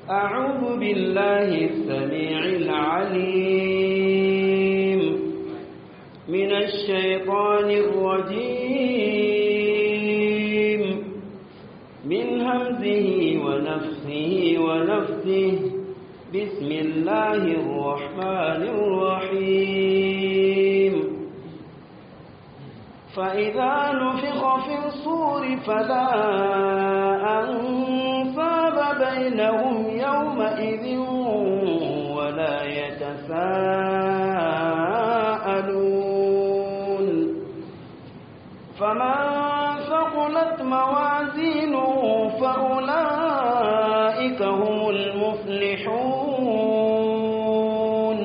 أعوذ بالله السميع العليم من الشيطان الرجيم من همزه ونفسه ونفسه بسم الله الرحمن الرحيم فإذا نفخ في الصور فلا أنصاب بينهم يومئذ ولا يتساءلون فمن ثقلت موازينه فأولئك هم المفلحون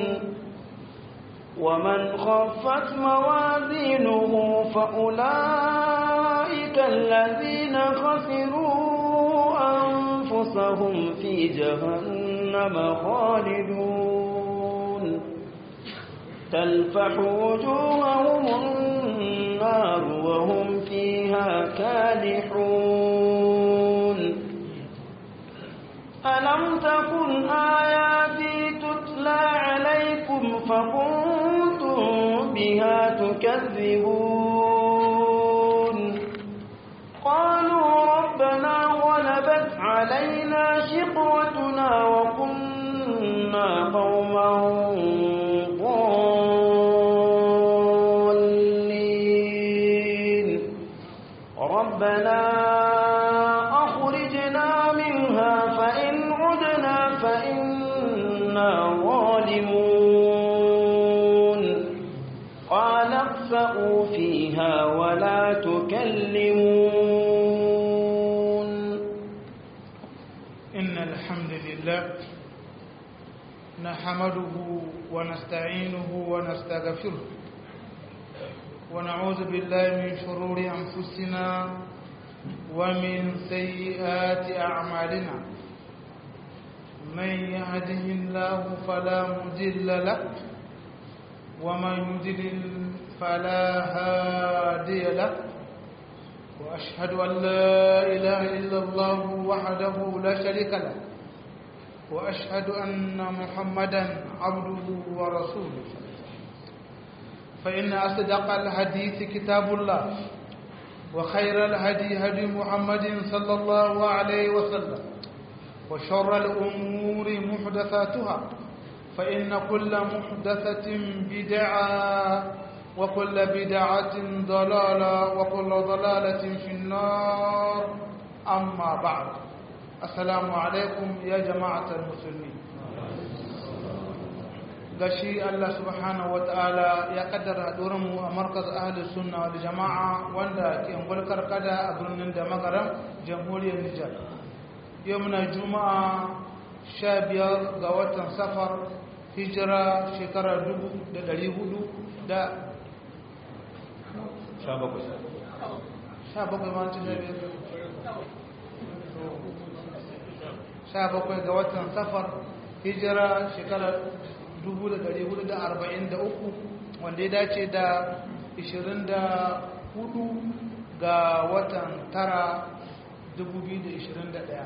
ومن خفت موازينه فأولئك الذين خسروا أنفسهم في جهنم خالدون تلفح وجوههم النار وهم فيها كالحون ألم تكن آياتي تتلى عليكم فكنتم بها تكذبون قالوا ربنا غلبت علينا شقوتنا وكنا قوما ضالين ربنا أخرجنا منها فإن عدنا فإنا ظالمون قال اخسأوا فيها ولا تكلمون إن الحمد لله نحمده ونستعينه ونستغفره ونعوذ بالله من شرور أنفسنا ومن سيئات أعمالنا من يهده الله فلا مضل له ومن يضلل فلا هادي له وأشهد أن لا إله إلا الله وحده لا شريك له وأشهد أن محمدا عبده ورسوله فإن أصدق الحديث كتاب الله وخير الهدي هدي محمد صلى الله عليه وسلم وشر الأمور محدثاتها فإن كل محدثة بدعة وكل بدعة ضلالة وكل ضلالة في النار أما بعد السلام عليكم يا جماعة المسلمين gashi Allah subhanahu wata'ala ya kaddara mu a markaz ahli sunna wal jama'a wanda ke ngulkar kada a birnin da magaran jamhuriyar Nijar yau muna juma'a 15 ga watan safar hijira shekara 1400 da 17 ma ci bakwai ga watan safar hijira shekara 1443 wanda ya dace da 24 ga watan tara 2021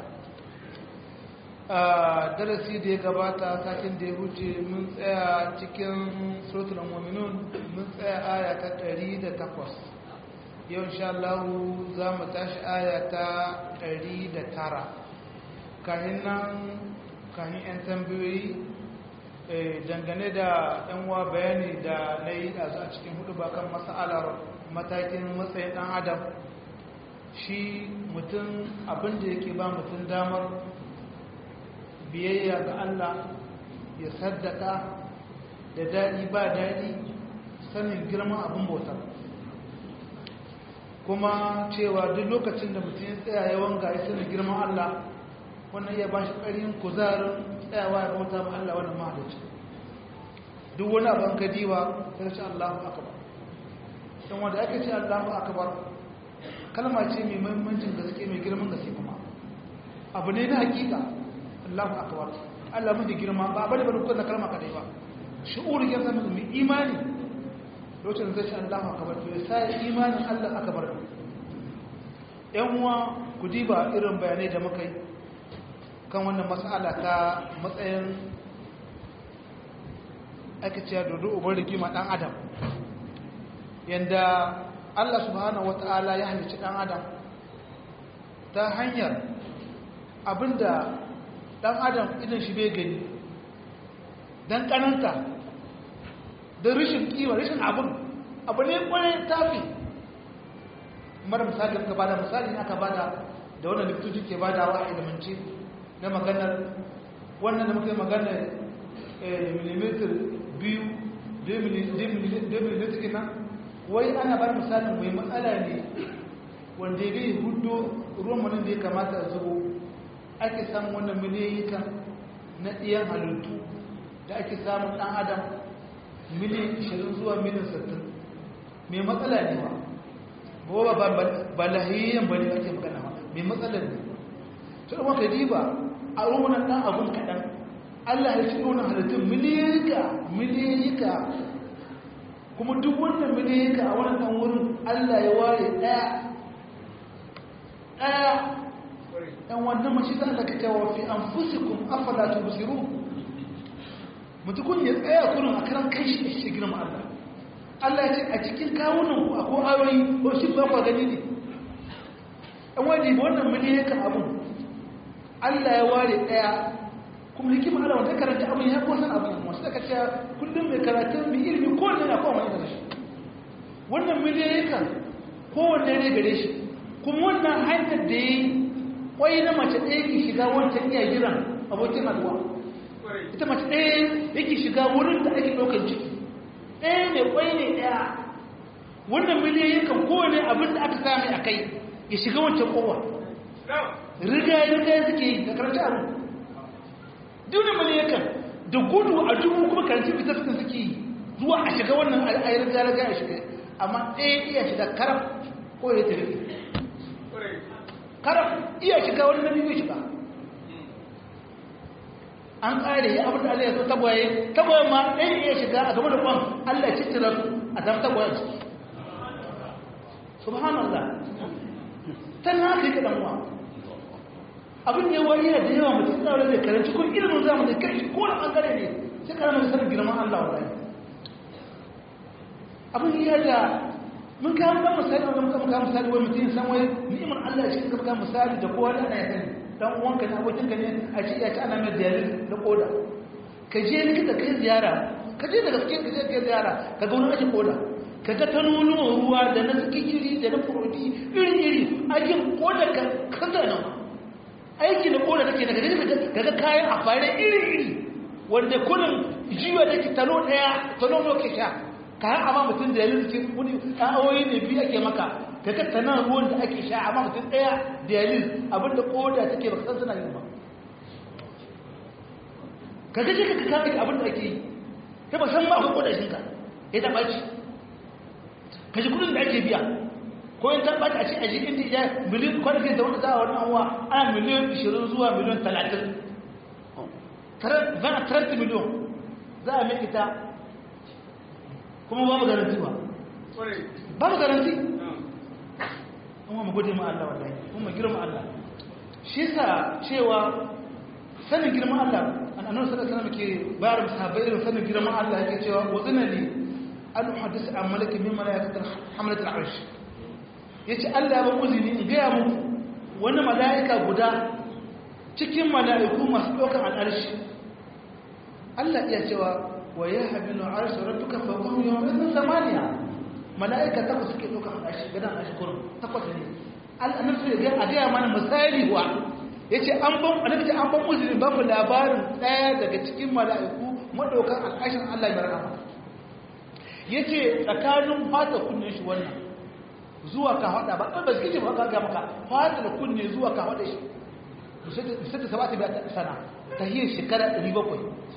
a darasi da ya gabata satin da ya huce mun tsaya cikin suratul mu'minun mun tsaya aya ta 108 yau insha Allah za mu tashi aya ta 109 kahin nan kahin 'yan tambayoyi dangane da yan wa bayani da na yi a cikin hudu ba kan matsalar matakin matsayin dan adam shi mutum abinda yake ba mutum damar biyayya ga Allah ya saddaka da daɗi ba daɗi sanin girman abin bautar kuma cewa duk lokacin da mutum ya tsaya yawan ga ya sanin girman Allah wannan ya ba shi ƙarin kuzarin tsayawa ya bauta ma Allah wannan mahalicci duk wani abin ka diba ta ce Allahu akbar don wanda ake ce Allahu akbar kalma ce mai muhimmancin gaske mai girman gaske kuma abu ne na hakika Allahu akbar Allah mun da girma ba bane bane kuma kalma kadai ba shi'uri ya zama mai imani lokacin da zai Allahu akbar to sai imanin Allah akbar yan uwa ku diba irin bayanai da muka yi kan wannan matsala ta matsayin aka ce dodo ubar rigima ɗan adam yadda Allah subhanahu wata'ala ya halicci ɗan adam ta hanyar abinda ɗan adam idan shi bai gani don ƙananta da rashin ƙiwa rashin abin abu ne kwanan tafi mara misali aka bada misali ne aka bada da wannan likitoci ke bada wa ilimance na maganar wannan da muka yi maganar millimeter biyu 2 millimeter kina wai ana ba misalin mai matsala ne wanda ya hudu ruwan wani da ya kamata a zubo ake samun wannan miliyayikan na ɗiyan halittu da ake samun ɗan adam miliyan 20 zuwa miliyan 60 mai matsala ne ba ba ba lahiyayyen ba ne ake magana ba mai matsalar ne ta ɗan waka diba a rumunan ɗan abun kaɗan allah ya ci wannan halittun miliyayika miliyayika kuma duk wannan miliyayika a wannan ɗan wurin allah ya ware ɗaya ɗaya ɗan wannan mashi za a kake wa fi an fusikun afala ta busiru mutukun ya tsaya kurin a karan kai shi shi girma allah Allah ya ce a cikin kawunan ku akwai ayoyi ko shi ba ku gani ne an wani wannan miliyan abun Allah ya ware daya kuma hikima Allah wanda karanta abun ya kusan abun kuma sai ka ce kullum mai karatu mai ilimi ko ne na kowa mai shi wannan miliyan kan kowanne ne gare shi kuma wannan hanyar da yi kwai na mace ɗaya ke shiga wancan iya jiran abokin haduwa ita mace ɗaya yake shiga wurin da ake ɗaukar ciki ɗaya ne kwai ne ɗaya wannan miliyoyin kan kowane abin da aka sami a kai ya shiga wancan kowa riga ya riga suke yi da karanci abu duk miliyoyin kan da gudu a dubu kuma karanci fitar suka suke yi zuwa a shiga wannan a yi riga riga ya shiga amma ɗaya iya shiga karaf ko ya tafi karaf iya shiga wani nabi bai shiga an ƙare ya abin da Allah ya so tagwaye tagwaye ma ɗaya iya shiga a game da kwan Allah ya cikin su a zama tagwaye ciki subhanallah ta na haka yi kaɗan wa abin ne wa iya da yawa mutum tsawon da karanci ko ilimin zamu da kai ko da ɓangare ne sai karama da sanin girman Allah wa rai abin iya da mun kawo ɗan misali wanda muka kawo misali wani mutum san wai ni'imar Allah shi ka kawo misali da kowa da ana ya sani dan uwanka ne abokinka ne a ce ya ci ana mai dialysis da koda ka je likita kai ziyara ka je da gaske ka je kai ziyara ka ga wani ake koda ka ga tanonuwan ruwa da na sikiri da na furodi iri iri aikin koda ka kaza nan aiki na koda take daga gaje ka ga kayan a fare iri iri wanda kullum jiwa da ke tano daya tano no ke sha kayan amma mutum da yayin cikin wani awoyi ne biyu ake maka kaga tanan ruwan da ake sha amma mutum daya dialysis abinda koda take baka san suna yin ba kaga je ka kaga abinda ake yi kai ba san ba akwai koda shinka ya ta baci kaji kudin da ake biya ko in ta baci a ce aji inda ya miliyan kwanaki da wanda za a wani anwa ana miliyan 20 zuwa miliyan 30 zana 30 miliyan za a mai ita kuma babu garanti ba babu garanti kuma mu gode ma Allah wallahi kuma girma Allah shi yasa cewa sanin girman Allah annabi sallallahu alaihi wasallam ke bayar sahabbai irin sanin girman Allah yake cewa wazina li an hadis an malaki min malaikatil hamlatil arsh yace Allah ya ba uzini in ga muku wani malaika guda cikin malaiku masu daukar al'arshi Allah iya cewa wa yahmilu arsh rabbuka fawqahum yawma samaniya mala'ika takwas suke ɗauka a ɗashi gadon ɗashi kurin takwas ne annabi su ya a gaya mana misali wa ya ce an ban annabi ce an ban musulmi ba mu labarin ɗaya daga cikin mala'iku maɗaukan al'ashin allah ya rahama ya ce tsakanin fata kunne shi wannan zuwa ka haɗa ba ɗan ba su ba ka maka fata da kunne zuwa ka haɗa shi sai da sabata biya sana ta hiyar shekara 700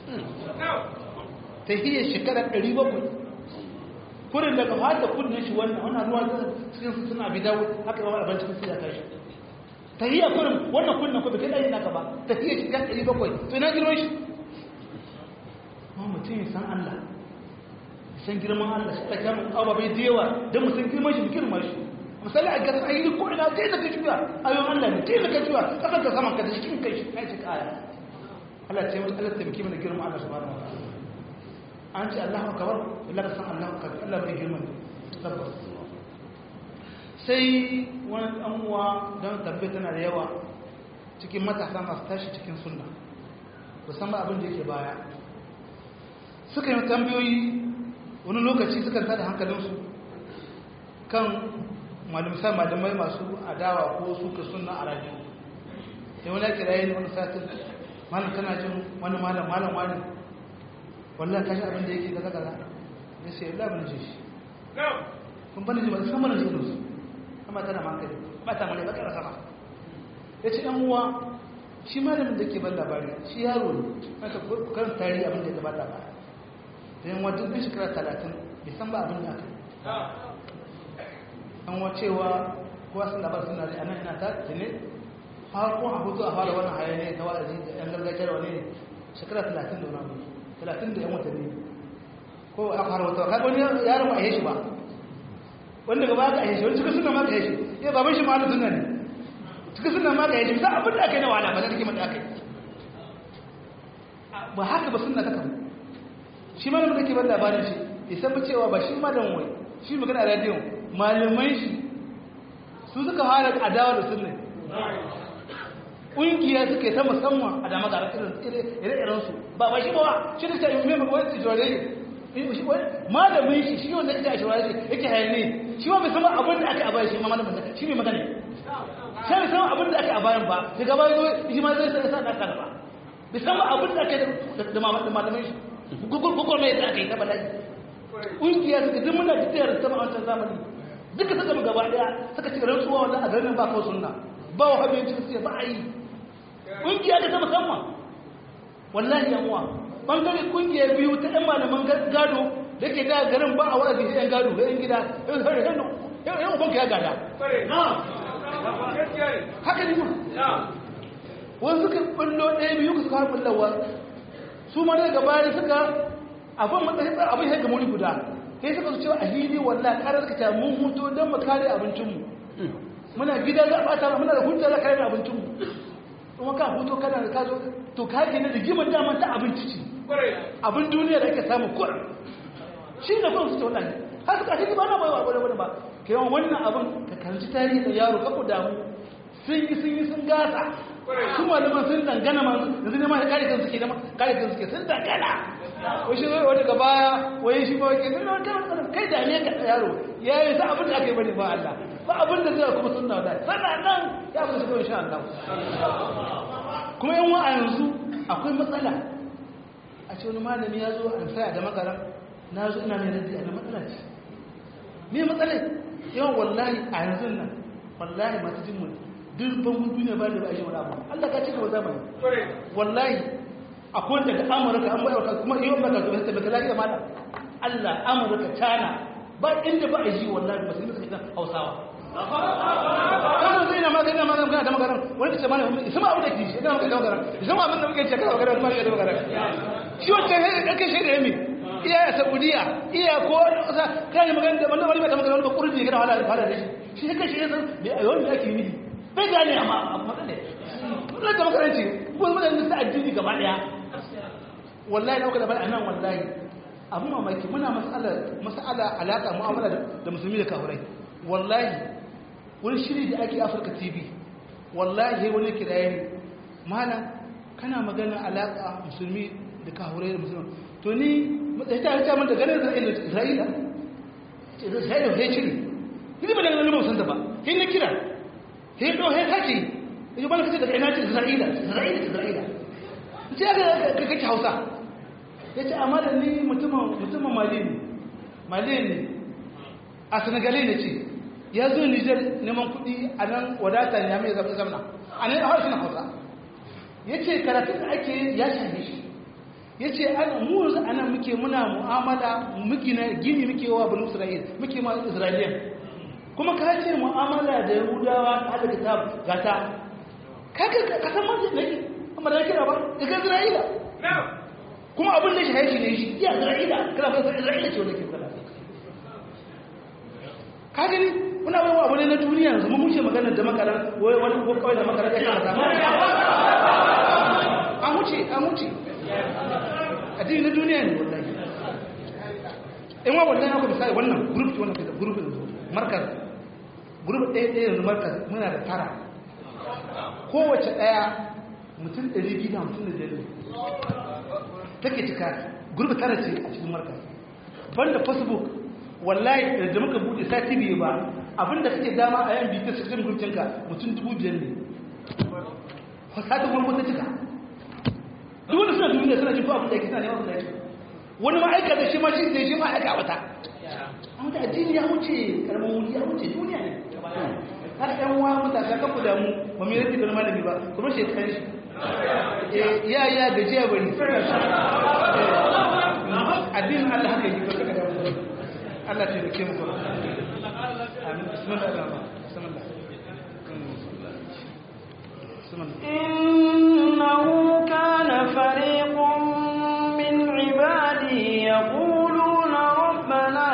ta hiyar shekara 700 kurin daga fata kunnen shi wannan wannan ruwa cikin su suna bi dawo haka ba abin cikin su ya tashi tahiyya kurin wannan kunnen ko bai dai naka ba tahiyya shi kan 700 to ina girman shi ma mutum ya san Allah ya san girman Allah shi ta kama awa bai dewa dan mutum girman shi girman shi misali a gasar ayyuka ko ina ta da kaciya ayon Allah ne ta da kaciya kasar ka saman ka da cikin kai shi kai shi kaya Allah ce mutu Allah taimaki mana girma Allah subhanahu wa ta'ala an ce Allahu akbar Allah ka san Allahu akbar Allah bai girma tabbas sai wani dan uwa don tabbai tana da yawa cikin matasa masu tashi cikin sunna musamman abin da yake baya suka yi tambayoyi wani lokaci suka tada hankalinsu kan malamisa malamai masu adawa ko suka sunna a rajiyo sai wani kira yi wani satin malam tana jin wani malam malam wani wallah kashi abin da yake gaza gaza ya ce yalla bane ji shi kun bane ji ba san bane ji su amma tana hankali ba ta male ba kara sama ya ce ɗan uwa shi malamin da ke ban labari shi yaro ne aka kan tarihi abin da ya gabata ba da yin wajen ɗin shekara talatin bai san ba abin da aka an wacewa kowa sun labar suna da anan ina ta tuni har kuma a hutu a fara wannan hayaniya ta wa'azi da yan gargajiya da wani ne shekara talatin da wani talatin da yan watanni ko a fara wata ka wani yaro ba a yi shi ba wanda gaba ka a yi shi wani cikin suna ma ka yi shi ya baban shi ma da suna ne cikin suna ma ka yi shi za abin da aka yi na wahala ba za ta kima da aka yi ba haka ba suna ta kama shi malamin da ke ban labarin shi ya san cewa ba shi malamin wai shi magana a radiyon malamai shi su suka fara adawa da sunna ƙungiya suka yi ta musamman a dama ga ire-iren su ba ba shi ba shi da ta yi mai wani tijore ne malamin shi shi wanda ita a shawara shi yake hayane shi ba mai sama abin da aka a bayan shi ma malamin shi mai magana sai mai sama abin da aka a bayan ba daga bayan zo shi ma zai sa da aka ba bai sama abin da aka da malamin shi gugur mai da aka yi ta bala'i ƙungiya suka duk muna tafiyar ta wancan zamani duka suka mu gaba daya suka ci rantsuwa wannan a garin ba kawo sunna ba wa habiyar sai ba a yi ƙungiya ta musamman wallahi yan uwa bangare ƙungiya biyu ta ɗan malaman gado da ke da garin ba a wa'azi sai yan gado da yan gida yan uban ka ya gada haka ne ma wani suka ɓullo ɗaya biyu suka har ɓullawa su ma daga baya suka abin matsayin abin ya gamuri guda sai suka su cewa a hili wallah karar suka ce mun hutu don mu kare abincinmu muna gida za a bata muna da hujja za kare abincinmu kuma ka hutu kana da kazo to ka ke na rigimar dama ta abinci ce abin duniya da ake samu kur shi da kuma su ce waɗanda har suka ce ba na bai wa wani ba ke yawan wannan abin ka karanci tarihi da yaro ka ku damu sun yi sun yi sun gasa su malaman sun dangana ma yanzu ne ma kare kan suke kare kan suke sun dangana wai shi wani daga baya wai shi ba wake nuna wata wani kai da ne ka yaro ya yi sa abin da aka yi bane ba Allah ba abin da zai kuma sunna da sannan nan ya fi su insha Allah kuma yan wa a yanzu akwai matsala a ce wani malami ya zo an saya da makara na zo ina mai raddi a na matsala ce me matsala yawan wallahi a yanzu nan wallahi masu jin mu dubban duniya ba da ba a yi wani abu Allah ka cika wa zamani wallahi akwai daga amurka an bayar kuma yau baka zuwa ta baka lafiya mata Allah amurka china ba inda ba a ji wallahi ba sai suka hausawa kana zai na magana magana kana da magana wani ce mana isa ma abu da kishi kana magana magana isa ma abin da muke cewa magana kuma da magana shi wancan sai da kai shi da yami iya ya saudiya iya ko sa kai magana da wannan wani mai magana wani ba kurji kana wala fara da shi shi kai shi san me ayo me ake yi bai gane amma amma ne Allah da makaranci ko mun da addini gaba daya wallahi dauka da bana nan wallahi abu mamaki muna mas'ala mas'ala alaka mu'amala da musulmi da kafirai wallahi wani shiri da ake Africa TV wallahi wani kiraye ne malam kana magana alaka musulmi da kafirai da musulmi to ni ta ta mun da ganin Isra'ila Isra'ila Isra'ila sai shiri ni ba da ganin mun ba sai na kira sai do sai kake yi ba kace daga ina ce Isra'ila Isra'ila Isra'ila sai ka kake Hausa ya ce amma da ni mutumin mali ne mali ne a senegalai ne ce ya zo nijar neman kudi a nan wadata ne ya mai zafi zamana a nan a harshen hausa ya ce karatun da ake ya shahe shi ya ce mu yanzu ana muke muna mu'amala muke na gini muke wa bin isra'il muke ma isra'iliyan kuma ka ce mu'amala da yahudawa ta da kitab gata kaga ka san manzan ne amma da kira ba daga isra'ila kuma abin da shi shi ne shi iya isra'ila kana fasa isra'ila ce wanda ke kula ka gani muna wani abu ne na duniya yanzu mun wuce maganar da makarar wani ko kawai da makarar ya kama zama an wuce an wuce addini na duniya ne wallahi in wa wallahi haka misali wannan group wannan da group yanzu markaz group ɗaya ɗaya yanzu markaz muna da tara kowace ɗaya mutum ɗari biyu da hamsin da biyar take cika group tara ce a cikin markaz banda facebook wallahi da muka bude sati biyu ba abinda kake dama a yan biyu cikin gurcinka mutum dubu biyar ne sati gurgu ta cika duk wanda suna duniya suna jin abin da yake suna neman abin da yake wani ma'aikata shi ma shi zai shi ma'aika wata an da addini ya wuce karamin wuri ya wuce duniya ne har yan wa mutaka kan ku damu ba mai rafi da malami ba kuma shi kan shi ya ya gajiya bari addinin Allah haka yi ba Allah ta rike mu kuma amin bismillah إنه كان فريق من عبادي يقولون ربنا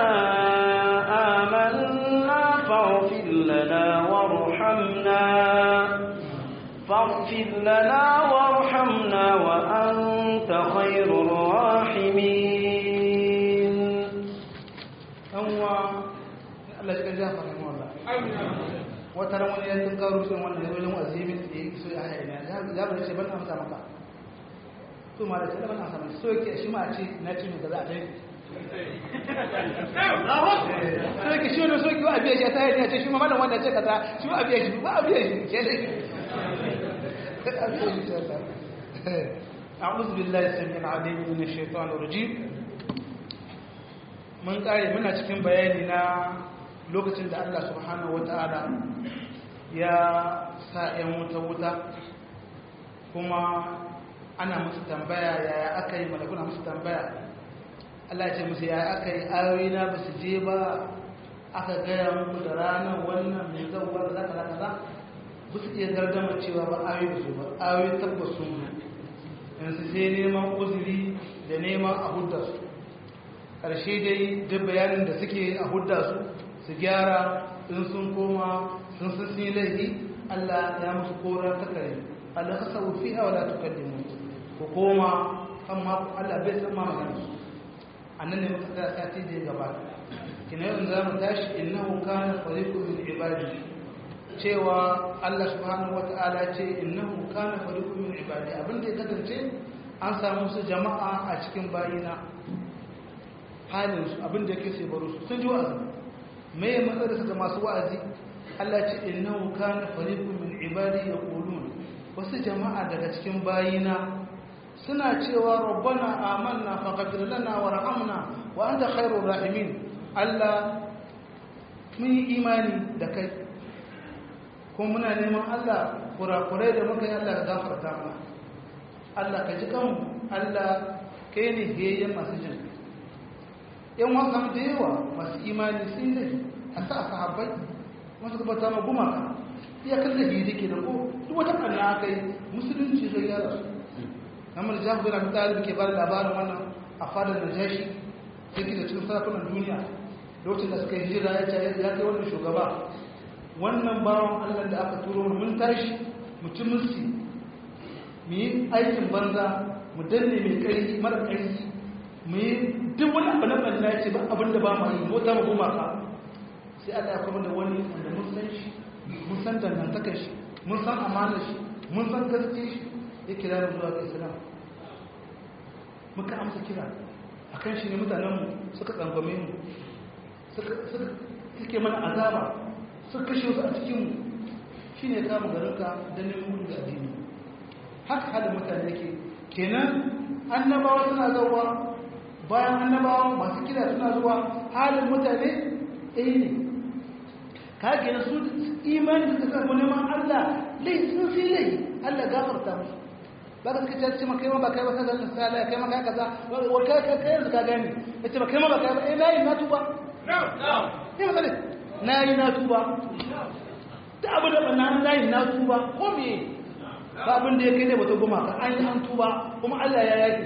آمنا فاغفر لنا وارحمنا فاغفر لنا وارحمنا وأنت خير الراحمين أنوا الله يجزاه خير والله wata ran wani yankin karo sun wannan yawon wazimin da ya so ya haya ne ya bari ce ban amsa maka to ma da ce ban amsa maka so yake shi ma ce na ce mai gaza a dai so yake shi wani so yake wa abiya shi ta yi ce shi ma malam wanda ce kaza shi ma abiya shi ba abiya shi ke dai أعوذ بالله السميع العليم من الشيطان الرجيم من قال من cikin bayani na lokacin da Allah subhanahu wata'ala ya sa ‘yan wuta-wuta kuma ana musu tambaya yaya aka yi malakuna musu tambaya Allah ce musu yaya aka yi ayoyi na ba su je ba aka gaya muku da ranar wannan mai zauwa da zaka zaka za ba su iya gardama cewa ba ayoyi su ba ayoyi tabbas sun mu yanzu sai neman uzuri da neman a hudda su ƙarshe dai duk bayanin da suke a hudda su su gyara in sun koma sun sun sun yi laifi Allah ya musu kora ta kare Allah ka sau fi hawa da tukallimu ku koma kan ma Allah bai san ma magana su annan ne muka tsaya sati da ya gabata kina yau za mu tashi innahu kana fariqu min ibadi cewa Allah subhanahu wata'ala ce innahu kana fariqu min ibadi abin da ya kasance an samu su jama'a a cikin bayina halin su abin da yake sai baro su sun ji wa'azi me ya matsar da masu wa'azi Allah ce innahu kana fariqun min ibadi yaqulun wasu jama'a daga cikin bayina suna cewa rabbana amanna faghfir lana warhamna wa anta khairur rahimin Allah mun yi imani da kai kuma muna neman Allah kurakurai da muka yi Allah ka gafarta mana Allah ka ji kanmu Allah kai ne hiyayyen masu jin yan wasan da yawa masu imani sun ne a sa sahabbai wasu gabata ma gumaka iya kan da hiri ke da ko duk wata kanna aka yi musulunci zai yara su namar jahu bin abu talib ke bada labarin wannan a fadar najashi yake da cikin sarakunan duniya lokacin da suka yi hijira ya ce ya kai wannan shugaba wannan bawan allah da aka turo mun tashi mutum musu mu yi aikin banza mu danne mai ƙarfi mara ƙarfi mu yi duk wani abu na ɓanna ce ba abin da ba mu yi mota mu gumaka sai Allah ya kuma da wani wanda mun san shi mun san dangantakar shi mun san amanar shi mun san gaske shi ya kira mu zuwa ga Islam muka amsa kira akan shi ne mutanen mu suka tsangwame mu suka suka suke mana azaba suka kashe su a cikin mu shine kama garinka da neman gudu da addini haka halin mutane yake kenan annabawa suna zauwa bayan annabawa masu kira suna zuwa halin mutane ɗaya ne ka gina su imani da suka samu neman Allah lai sun fi lai Allah gafarta musu ba ka suka ce ma kai ma ba kai ba kaza misali kai ma kai kaza wa kai kai kai yanzu ka gani ya ce ba kai ma ba kai ba eh nayi na tuba ne ba na yi na tuba da abu da na nayi na tuba ko me ba abin da ya kai ne ba ta goma ka an yi an tuba kuma Allah ya yaki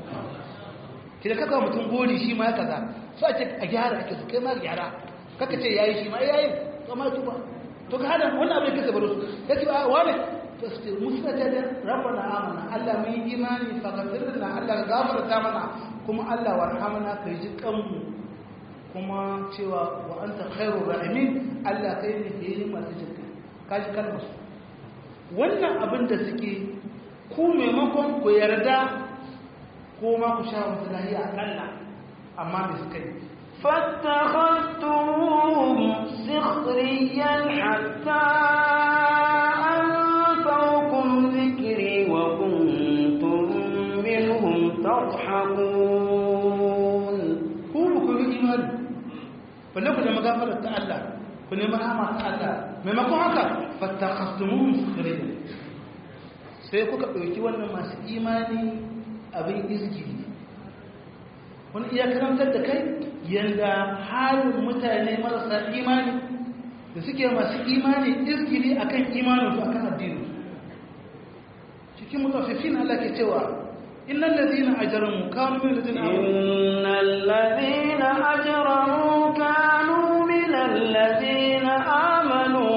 ki da kaka mutum gori shi ma ya kaza so ake a gyara ake su kai ma gyara kaka ce yayi shi ma yayi amma tuba to ka hada wannan abin kasa baro su ya ce a wane to su ce musu ta da rabbana amana Allah mun yi imani fa gafirna Allah ka gafarta mana kuma Allah warhamna ka ji kanmu kuma cewa wa anta khairu rahimin Allah kai ne ke yi masu jinka ka ji kalmar su wannan abin da suke ku maimakon ku yarda ko ma ku sha wasu lahiya akalla amma me suka yi فاتخذتموهم سخريا حتى أنفوكم ذكري وكنتم منهم تضحكون ku ba ku yi imani balle ku nemi gafarar ta Allah ku nemi rahama ta Allah maimakon haka fattakhastumuhum sukhriyan sai kuka ɗauki wannan masu imani abin izgili wani iya karantar da kai yanda halin mutane marasa imani da suke masu imani izgili akan imaninsu akan addini cikin mutafifin Allah ke cewa innal ladina ajramu kanu min ladina إن الذين أجرموا كانوا من الذين آمنوا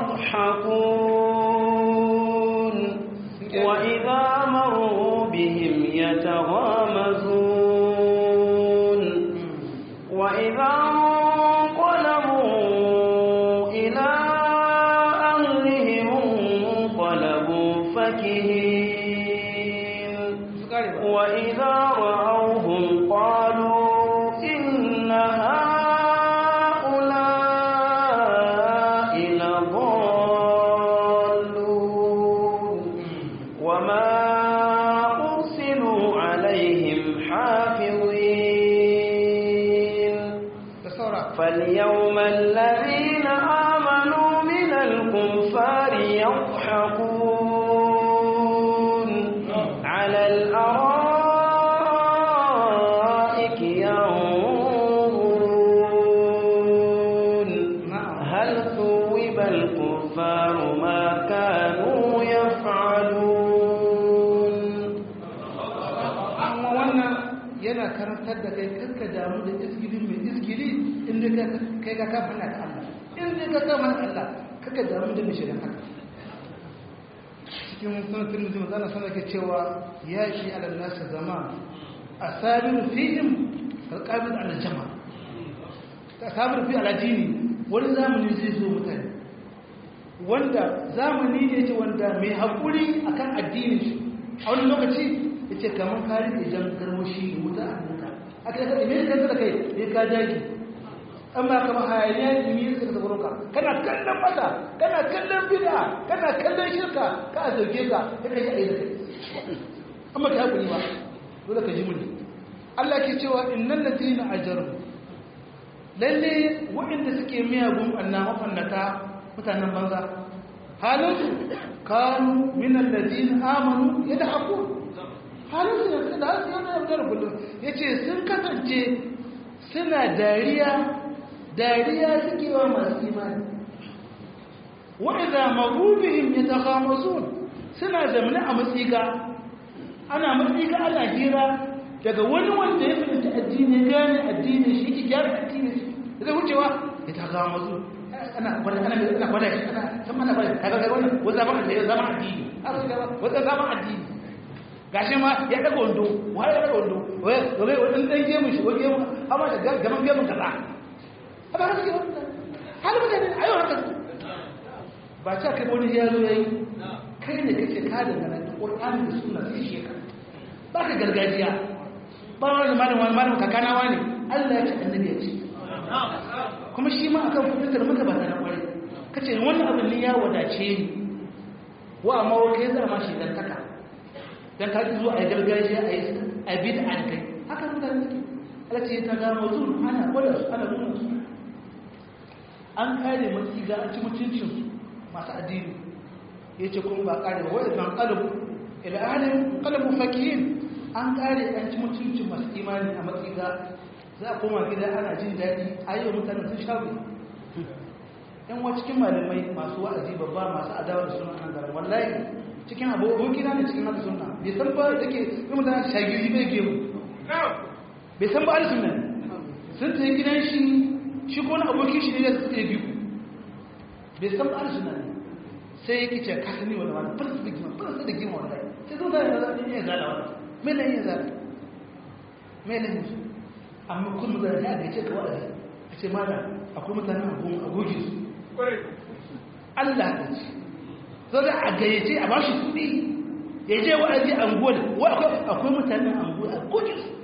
يضحكون وإذا مروا بهم يتغامزون وإذا انقلبوا إلى أهلهم انقلبوا فكهين su kare ba وإذا رأوهم قالوا إن هؤلاء لضالون وما أرسلوا عليهم حافظين da saura فاليوم الذين آمنوا من الكفار يضحكون على الأرائك ينظرون na'am هل ثوب الكفار ما كانوا يفعلون amma wannan yana karantar da kai karka damu da izgili mai izgili inda ka kai ka kafa na da Allah inda ka kafa na Allah kaka damu da mai shirin haka cikin sunan tirmidhi manzo Allah ke cewa ya shi ala nas zaman asabir fihim alqabid ala jama asabir fi ala dini wani zamani zai zo mutane wanda zamani ne ce wanda mai haƙuri akan addinin shi a wani lokaci ya ce kamar kari da jan garmashi wuta a hannunka aka yi kaɗa mai kanta da kai ne ka daji an ba kama hayaniya ne yi suka zaɓaro ka kana kallon mata kana kallon bida kana kallon shirka ka a zauke ka ya kai a yi da kai an ba ka haƙuri ba dole ka ji muni Allah ke cewa innan ladina ajaru lalle waɗanda suke miyagun annama fannata mutanen banza halinsu kanu minan ladin amanu ya da haku halinsu da da hasu yana yau da kullum ya ce sun kasance suna dariya dariya suke wa masu imani wa'iza magubihim ya ta kamazun suna zamani a matsiga ana matsiga ana hira daga wani wanda ya fahimci addini gane addini shi ki gyara addini zai wucewa ya ta kamazun ana gwada ana ana gwada shi ana san ana gwada kaga ga wannan wanda zaman da ya zama addini aka ga wanda zaman addini gashi ma ya daga wando wai ya daga wando wai wai wani dan gemu shi wai gemu amma da gaban gemun kaza haka haka wannan hal mutane ayo haka ba ta kai wani ya zo yayi kai ne kake ka da nan Qur'ani da sunna sai shi ka ba ka gargajiya ba wani malamin wani malamin kakana wani Allah ya ce annabi ya ce kuma shi ma akan fitar maka ba na kwarai kace wannan abin ne ya wadace ni wa amma wa kai zama shi dan taka dan ka ji zuwa ai gargajiya ai ai bid'a kai haka mutane suke Allah ce ta ga mazun ana gwada su ana nuna su an kare matsi ga an ci mutuncin su masu addini yace kuma ba kare wa idan qalabu ila ahlin qalabu fakihin an kare an ci mutuncin masu imani a matsi ga za a koma gida ana jin daɗi a yi wa mutane sun shagu yan wa cikin malamai masu wa'azi babba masu adawa da suna kan garin wallahi cikin abubuwan gina ne cikin haka suna bai san ba da ke yi mutane shagiri bai gemu bai san ba alisun nan sun ta yi gidan shi shi ko na abokin shi ne da suka yi biyu bai san ba arsuna ne sai ya kice ka sani wani wani farsa da gima farsa da gima wani sai zo zai zai yin yin zala wani mai na yin zala mai na yin su amma kullum zai ya da ya ce ka wada a ce mana akwai mutanen a goge su Allah da ce zo da a gayyace a bashi kuɗi ya je wa'azi a anguwa wa akwai mutanen anguwa a goge su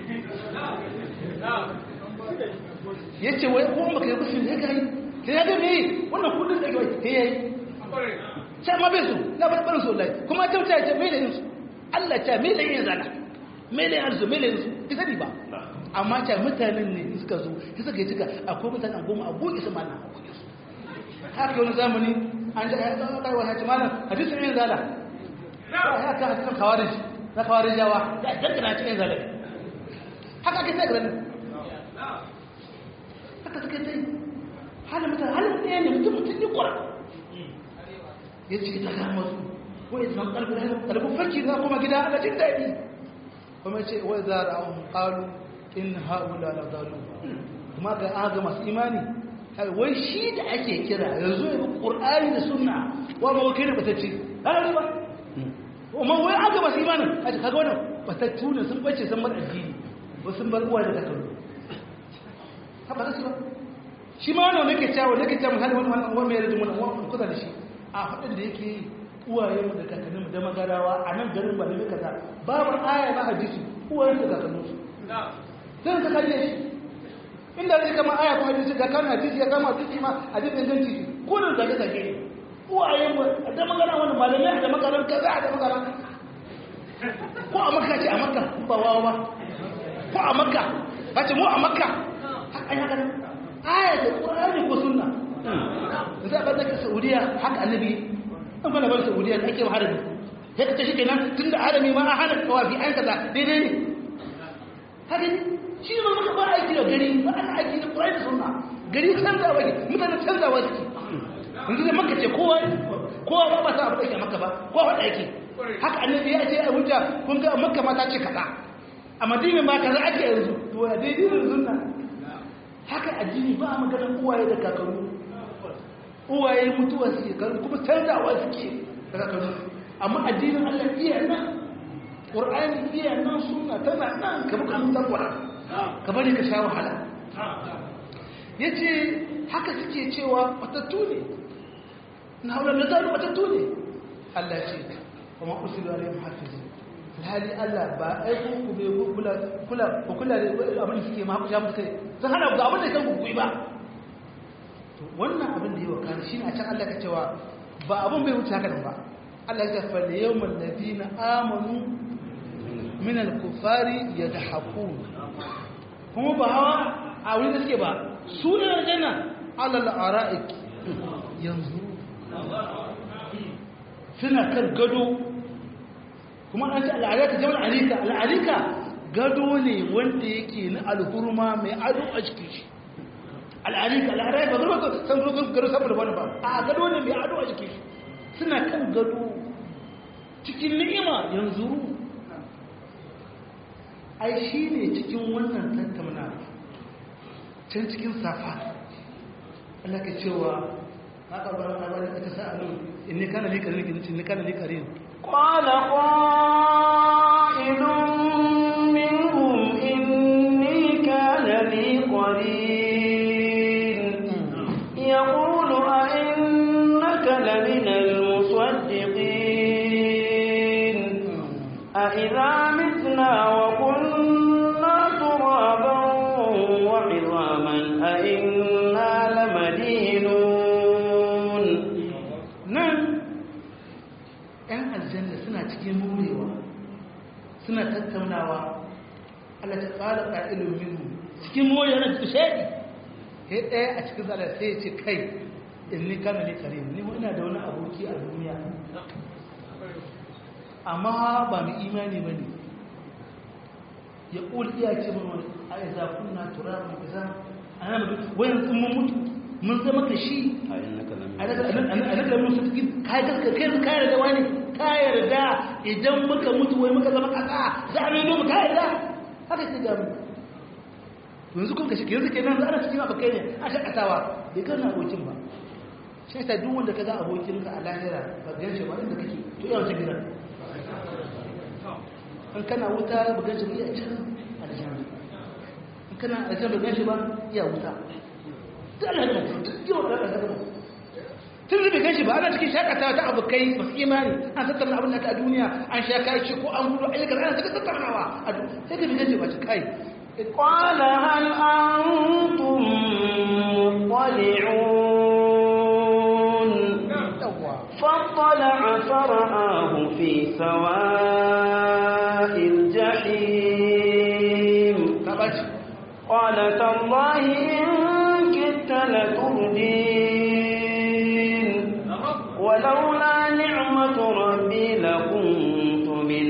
ya ce wai kuma maka yi kusur ya gani sai ya gani wannan kudin da gawai ya yi sai ma bai su na barbarin su lai kuma ta wuce ce mai da yinsu allah ce mai da yin zana mai da yin su mai da yin su ki sani ba amma ce mutanen ne suka zo ki suka yi cika akwai mutanen goma a goge su mana a goge su haka wani zamani an ji ya zama kai wani malam hadisin yin zana ya ka hadisin kawarin na kawarin jawa da dangana cikin zana haka ake sai ganin haka suka sai halin mutane halin ɗaya ne mutum mutum ne kwara ya ce ta kama su wai zan ƙarfi da ƙarfin farki za kuma gida a jin daɗi kuma ce wai za a ra'ahun ƙalu in haula na zalu kuma ga aga masu imani wai shi da ake kira yanzu ya ƙur'ani da sunna wa ba wakil da batacce ɗan ba amma wai aga masu imanin a ce kaga wannan batattu ne sun bace sun bar addini wasu bar uwa da takalmi haka da su ba shi ma wannan nake cewa nake cewa misali wani wani mai rajin wani wani kusa da shi a faɗin da yake uwaye mu da kakanninmu da magarawa a nan garin ba ne kaza babu aya na hadisi uwaye da kakannin su zan ka kalle shi inda zai kama aya ko hadisi ga kan hadisi ya kama hadisi ma hadisin ganci ko da zage zage uwaye mu da magana wani malamai da magaran kaza da magaran ko a makka ce a makka ba wawa ba ko a makka ba ce mu a makka haka ya gani aya da ƙwararri ko sunna za a ɓarɗaka saudiya haka annabi an fana bar saudiya da ake harami ya kace shi kenan tun da harami ma a hana kawafi an kaza daidai ne haka ne shi ne maka ba aiki da gari ba ana aiki da ƙwararri da sunna gari canzawa ne mutane canzawa suke yanzu da maka ce kowa kowa ba ba sa abu da ke maka ba kowa faɗa yake haka annabi ya ce a hujja kun ga makka mata ce kaza a madina ma kaza ake yanzu to ya daidai da sunna haka addini ba a maganar uwaye da kakaru uwaye mutuwa suke karu kuma canzawa suke da kakaru amma addinin allah iya nan ƙur'ani iya nan suna tana nan ka buka mutan kwara ka bari ka sha wahala ya ce haka suke cewa matattu ne na haular da zaru matattu ne allah ce kuma usilu alayhim hafizu alhali Allah ba aiko ku bai kula kula ku kula da abin da suke ma ku musu kai sun hana ga abin da kan ku ba to wannan abin da yawa kan shine a can Allah ka cewa ba abin bai wuce haka ba Allah ya fa da yawmal ladina amanu min al-kufari yadhakun kuma ba hawa a wurin da suke ba su ne aljanna ala al-ara'ik yanzu suna kan gado kuma an ce al'arika jama'a al'arika al'arika gado ne wanda yake na alhurma mai ado a cikin shi al'arika al'arika ba zama san zogon gado saboda wani ba a gado ne mai ado a cikin shi suna kan gado cikin ni'ima yanzu ai shi ne cikin wannan tattauna can cikin safa Allah ka cewa haka ba na ba da ta sa'alu inni kana li karin inni kana li karin قال قائل منهم إني كان لي قرين يقول أئنك لمن المصدقين أإذا متنا وكنا ترابا وعظاما أئنا لمدينون nan ‘yan aljanna suna cikin murewa suna tattaunawa Allah ta tsara ƙa'ilun minhu cikin morewa na shaɗi ya ɗaya a cikin zalar sai ya ce kai in ni kana ne kare ni ina da wani aboki a duniya amma ba mu imani ba ne ya ƙul iya ce mun wani a yi zafin na tura mai isa a nan mutu wayan sun mun mutu mun zama ka shi a daga musu cikin kayan kai kayar da wani kayar da idan muka mutu wai muka zama kasa za a mai mu kayar da haka ce gamu yanzu kun kashi yanzu kenan za a cikin abokai ne a shakatawa bai gana abokin ba shi ta duk wanda ka ga abokinka a lahira ba gan shi ba inda kake to iya wata gidan in kana wuta ba gan shi ba iya can a da jami'a in kana a can ba gan shi ba iya wuta duk Allah da mutum duk yawan da Allah da mutum tun da bai gan shi ba ana cikin shakatawa ta abokai masu imani an tattauna abin da ka a duniya an sha kashi ko an gudu ayyukan ana ta tattaunawa a duniya sai ka bi gan shi ba shi kai قال هل أنتم مطلعون yawwa فاطلع فرآه في سواء الجحيم ka baci قال تالله إن كدت لتردين ولولا نعمة ربي لكنت من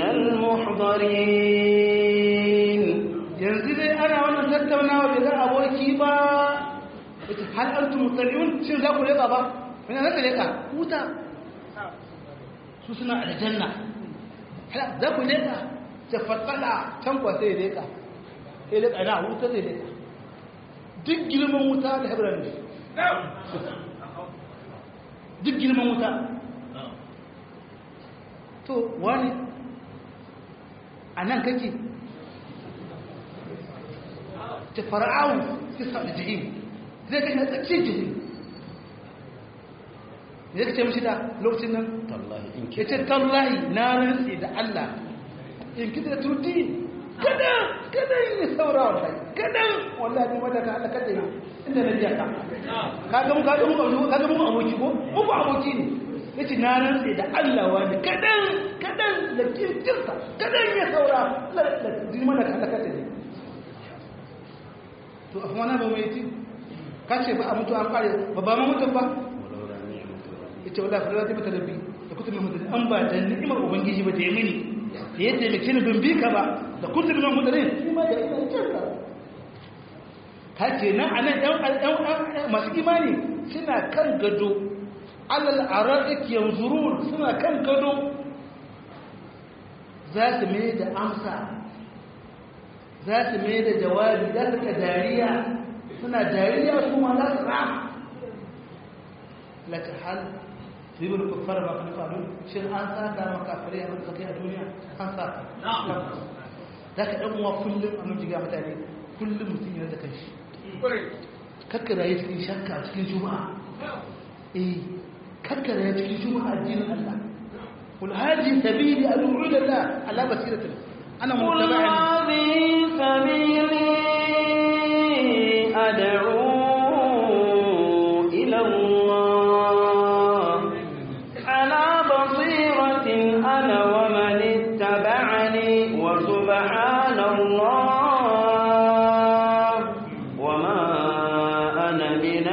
المحضرين yanzu dai ana wannan tattaunawa bai ga aboki ba ita hal antum mutaliun shin za ku leka ba ina za ka leka huta su suna aljanna hala za ku leka ta fatala can kwa sai leka sai leka ina huta zai leka duk girman wuta da hebron ne duk girman wuta to wani a nan kake ta fara'aun ta sa da jihim zai kai na tsakiyar jihim me ya kace mashi da lokacin nan ya ce tallahi na rantsi da Allah in kita da turdi kada kada yi saura wallahi kada wallahi ne wadda ka Allah kada yi inda na biya ka kaga mu kaga mu kaga mu aboki ko mu ba aboki ne yace na rantsi da Allah wani kadan kadan da kirkirta kadan ya saura la la dimana ka Allah kada yi to a kuma na ba mai ti ka ce ba a mutu an kare ba ba ma mutum ba ita wala fara ta mata rabbi da kuka mai mutum an ba da ni'imar ubangiji ba da ya mini da ya taimake ni bin bika ba da kuka mai mutum ne ni ma da ina kinka ka ce nan a nan ɗan masu imani suna kan gado alal ara'ik yanzurun suna kan gado za su mai da amsa za su mai da jawabi za su ka dariya suna dariya su ma za su rama laka hal su yi wani kuffar ba kan faru shin an saka maka fare abin da kai a duniya an saka za ka ɗan uwa kullum a nujiga mutane kullum mutum yana da kanshi kakka rayu cikin shakka cikin juma'a eh kakka rayu cikin juma'a addinin Allah قل هذه سبيلي أدعو إلى الله على بصيرة أنا قل متبع هذه سبيلي أدعو إلى الله على بصيرة أنا ومن اتبعني وسبحان الله وما أنا من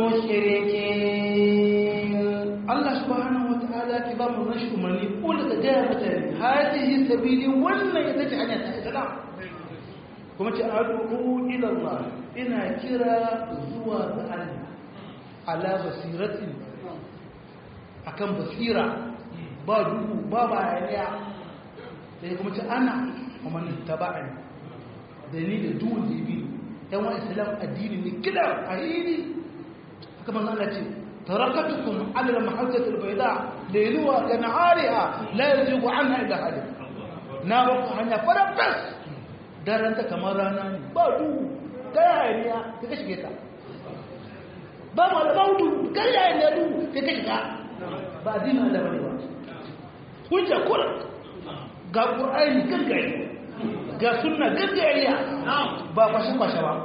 المشركين Allah subhanahu wa ta'ala ki ba mu nashi umarni kula da gaya mutane hadihi sabili wannan ita ce hanya ta islam kuma ce ad'u ila Allah ina kira zuwa ga Allah ala basiratin akan basira ba duhu ba bayaniya sai kuma ce ana kuma ni taba'ani da ni da duhun da bi yan wa islam addini ne kila ahidi haka manzo Allah ce تركتكم على المحجة البيضاء ليلها كنهارها لا يزيغ عنها إلا هالك نارك هنيا فربس دارنت كما رانا بادو كاينيا تكشكيتا ba mu albautu kalla ya du ta kashiga ba dina da bane ba hujja kula ga qur'ani gaggare ga sunna gaggariya ba kwashe kwashe ba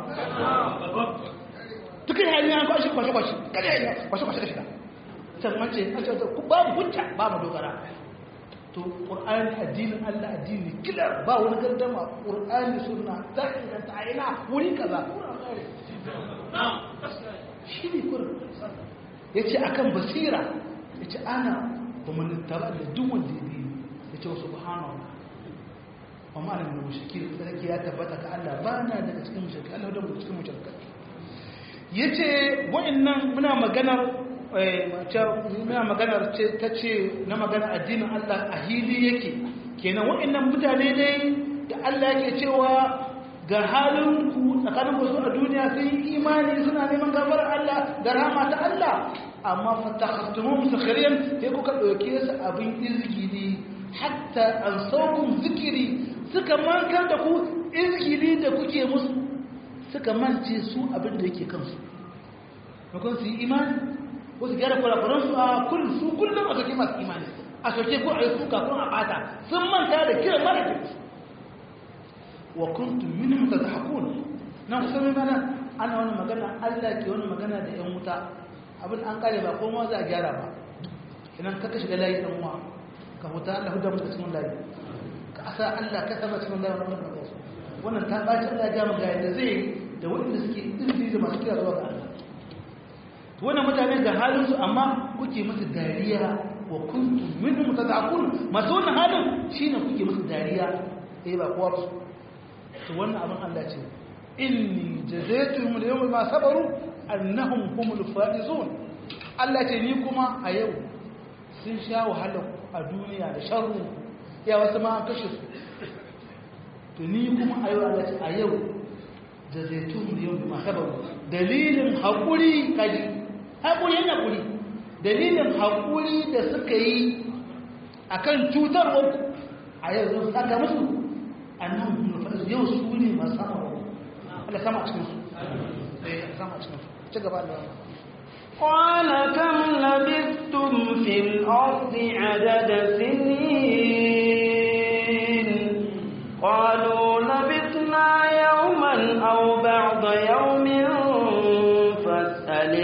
duk hanyar an kwashe kwashe kwashe kada ya kwashe kwashe da shiga can mace an ce ku babu hujja babu dogara to qur'ani addinin Allah addini kila ba wani gardama qur'ani sunna ta inganta a ina wuri kaza shi ne kurin yace akan basira yace ana wa man taba da duk wanda ya bi yace subhanallah wa ma ana min mushrikin sarki ya tabbata ka Allah ba na daga cikin mushrikin Allah da cikin mushrikin ya ce wa'annan muna maganar muna maganar ta ce na maganar addinin Allah a hili yake kenan wa'annan mutane dai da Allah yake cewa ga halinku tsakanin ku su a duniya sun yi imani suna neman gafarar Allah da rahama ta Allah amma fatakhastumu musakhiriyan sai kuka dauke su abin izgili hatta an saukum zikiri suka mankar da ku izgili da kuke musu suka mance su abin da yake kansu makon su yi imani ko su gyara kurakuransu a kullum su kullum a soke masu imani a soke ko a yi suka ko a bata sun manta da kiran mara da wa kuntum minhum tadhakun nan kusa mai mana ana wani magana Allah ke wani magana da yan wuta abin an kare ba kuma za a gyara ba idan ka shiga layi dan uwa ka huta Allah huda muka cikin layi ka asa Allah ka saba cikin layi wannan magana wannan ta baci Allah ya ga magana da zai da waɗanda suke izini da masu kira zuwa ga Allah wannan mutane ga halinsu amma kuke musu dariya wa kuntum minhum tad'akun masu wannan halin shine kuke musu dariya eh ba kowa su to wannan abin Allah ce inni jazaytuhum al-yawma ma sabaru annahum humul faizun Allah ce ni kuma a yau sun sha wahala a duniya da sharru ya wasu ma an kashe su to ni kuma a yau Allah ce a yau jazaytuhum al-yawma ma sabaru dalilin haƙuri kaji haƙuri yana ƙuri dalilin haƙuri da suka yi a kan cutarwa a yau zan saka musu annan nufar yau su ne masu sama wa Allah sama a cikinsu eh sama a cikinsu ci gaba da قال كم لبثتم في الأرض عدد سنين قالوا لبثنا يوما أو بعض يوم فاسأل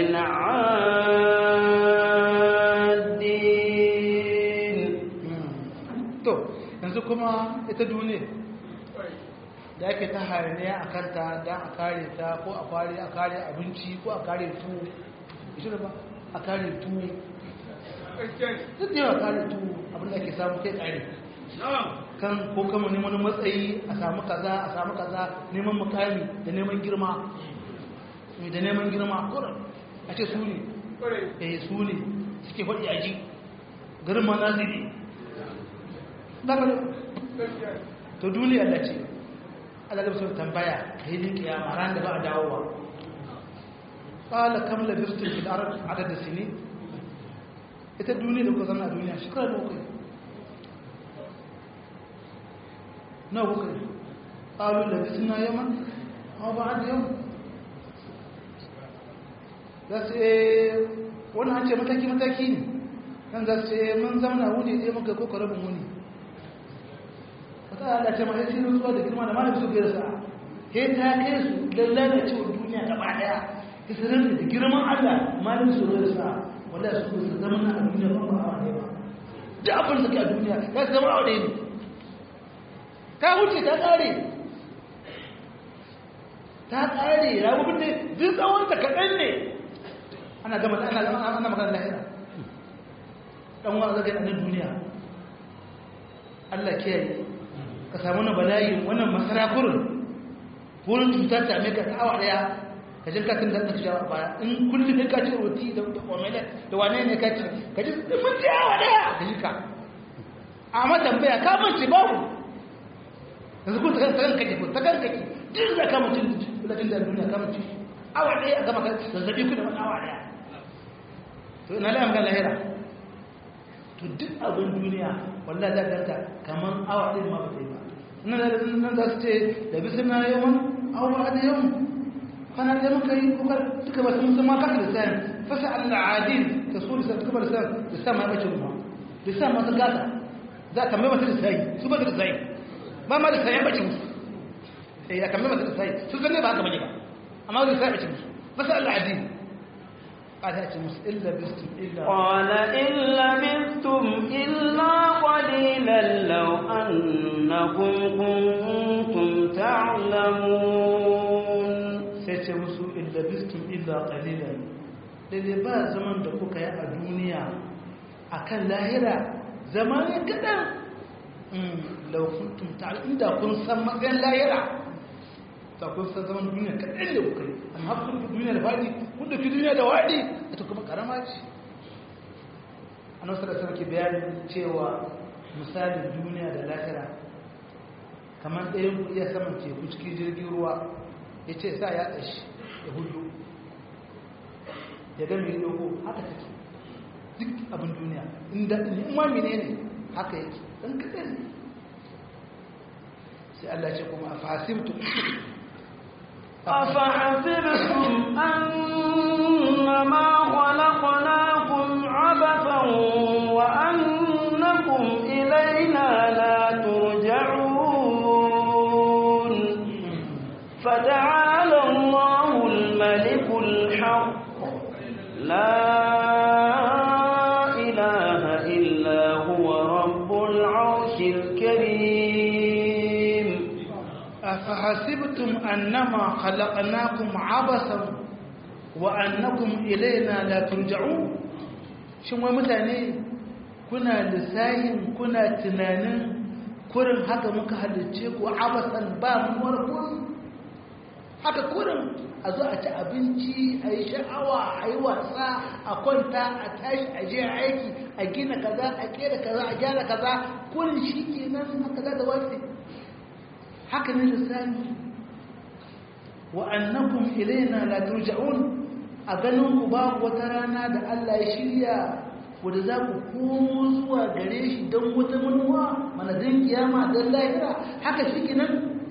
العادين to yanzu kuma ita duniya da ake ta hayaniya a kanta don a kare ta ko a kare a kare abinci ko a kare tuwo shi ba a kare tuwo duk da yawa kare tuwo abinda ake samu kai kare kan ko kama neman matsayi a samu kaza a samu kaza neman mukami da neman girma mai da neman girma kuran a ce su ne eh su ne suke faɗi aji garin ma naziri to duniya da ce alaƙar sun tambaya a yi kiyama ran da ba a dawowa ƙala kam labirtun fil arab adadin sini ita duniya da kuka zama a duniya shekara da kuka na kuka ƙalu labirtun yaman amma ba a da yau za su wani an ce mataki-mataki ne kan za su ce mun zamana wuni ɗaya muka ko rabin wuni wata ala ce ma ya ciro zuwa da girma da malamin su gaisa he ta kai su lallana cewa duniya gaba ɗaya isirin da girman allah malamin su gaisa wanda su su zama na a duniya ba ba a ne ba da abin da ke a duniya ya su zama a wadai ne ta wuce ta ƙare ta ƙare rabubuwan da duk tsawon ta kaɗan ne ana gama ana ana magana lahira dan wa zaga nan duniya Allah kiyaye ka samu na bala'i wannan masara kurun wurin cutar ta mai ka tawa daya ka jin katin da ka shawa baya in kullu ne ka ci roti da omele da wane ne ka ci ka ji mun ci awa daya da yika amma tambaya ka mun ci babu yanzu kun ta kan kake ta kan kake din da ka mutun da da duniya ka mutun awa daya gama ka zazzabi ku da wani awa daya to ina la amgan lahira to duk abin duniya wallahi za ka kaman awa ɗin ma ba ta yi ba nan da nan za su ce da bisa na yawan awa da yawan kwana da muka yi kokar duka ba sun san ma kaka da sayan fasa Allah adil ka so da suka bar sayan da sa ma bace ruwa da sa ma sun gasa za ka mai mata da sayi su ba da sayi ba ma da sayi bace musu eh aka mai mata da sayi su zanne ba haka bane ba amma da sayi bace musu fasa Allah adil قال إلا بستم إلا قال إن لبثتم إلا قليلا لو أنكم كنتم تعلمون سيتي مسو إن لبثتم إلا قليلا lalle ba zaman da kuka yi a duniya a kan lahira zamanin kaɗan laukuntun ta'ala inda kun san matsayin lahira ta kun san zaman duniya kaɗan da kuka yi amma kun fi duniya da faɗi kun da fi duniya da waɗi ita kuma ƙarama ce a nasu da sarki bayanin cewa misalin duniya da lahira kamar ɗayan ku iya saman teku cikin jirgin ruwa ya ce sa ya tsashi ya hudu ya gami dogo haka take duk abin duniya inda in ma menene haka yake dan kadan sai Allah ce kuma afasibtu أفحسبتم أنما خلقناكم عبثا وأنكم إلينا لا ترجعون فتعالى الله الملك الحق لا إله إلا هو رب العرش الكريم أفحسبتم أنما خلقناكم عبثا وأنكم إلينا لا ترجعون shin wai mutane kuna lissahin kuna tunanin kurin haka muka halicce ku abasan ba muwar kurin haka kurin a zo a ci abinci a yi sha'awa a yi wasa a kwanta a tashi a je aiki a gina kaza a kera kaza a gyara kaza kurin shi ke nan haka za da wasu haka ne lissahi wa annakum ilaina la turja'un a ganin ku babu wata rana da Allah ya shirya wanda za ku komo zuwa gare shi don wata manuwa mana don kiyama don lahira haka shi kenan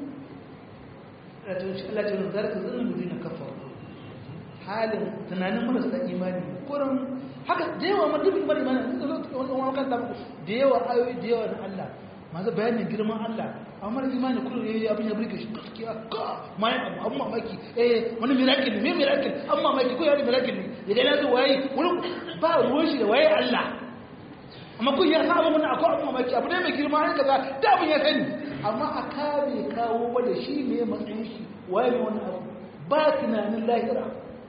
Allah ce zarka zanen da zina kafa halin tunanin marasa imani kurin haka da yawa ma duk imani imani da zo wani wani kan samu da yawa ayoyi da yawa na Allah masu bayanin girman Allah amma mara imani kullum yayi abin ya burge shi gaskiya ka mai abu an mamaki eh wani miracle ne me miracle an mamaki ko ya miracle ne ya dai nazo waye wani ba ruwan shi da waye Allah amma kun ya sa abin akwai abu mamaki abu ne mai girma ne kaza da abin ya sani amma a kare kawo ba da shi ne matsayin shi waye ne wannan abu ba tunanin lahira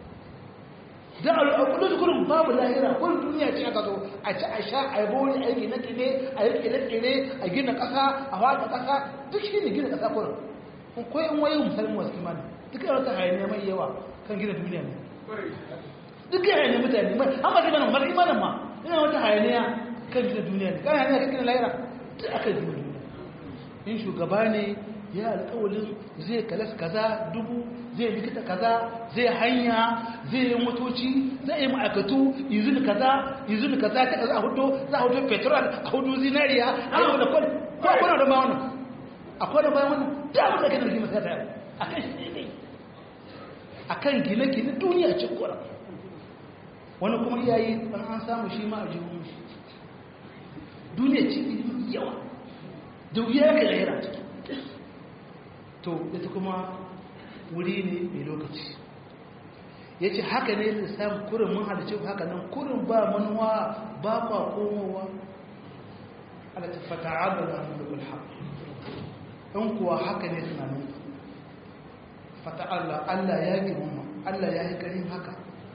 da al'akudu kullum babu lahira kullum duniya ce aka zo a ci a sha a yi bori a yi gine gine a yi kire kire a gina ƙasa a wata ƙasa duk shi ne gina ƙasa kullum ko in wayo musulmi wasu imani duk yana ta hayaniya mai yawa kan gina duniya ne duk yana hayaniya mutane mai an ba ta gana mara imanin ma yana wata hayaniya kan gina duniya ne kan hayaniya kan gina lahira duk aka gina duniya in shugaba ne ya alƙawalin zai kalas kaza dubu zai likita kaza zai hanya zai yi motoci zai yi ma'aikatu izini kaza izini kaza ta kaza a hudu za a hudu petrol a hudu zinariya a yi wadda kwani ko a kwanar da ba wannan a kwanar bayan wannan da abin da kanar gina kasa yau a kan shi ne a kan gine-gine duniya ce kwanar wani kuma iyayi ɗan an samu shi ma a jihun shi duniya ce yawa da wuya ka lahira ciki to ita kuma wuri ne mai lokaci ya ce haka ne lissafin kurin mun halice haka nan kurin ba manuwa ba kwa komowa ala ta fata abu da mulkul haq in kuwa haka ne tunanin fata Allah Allah ya girma Allah ya yi karin haka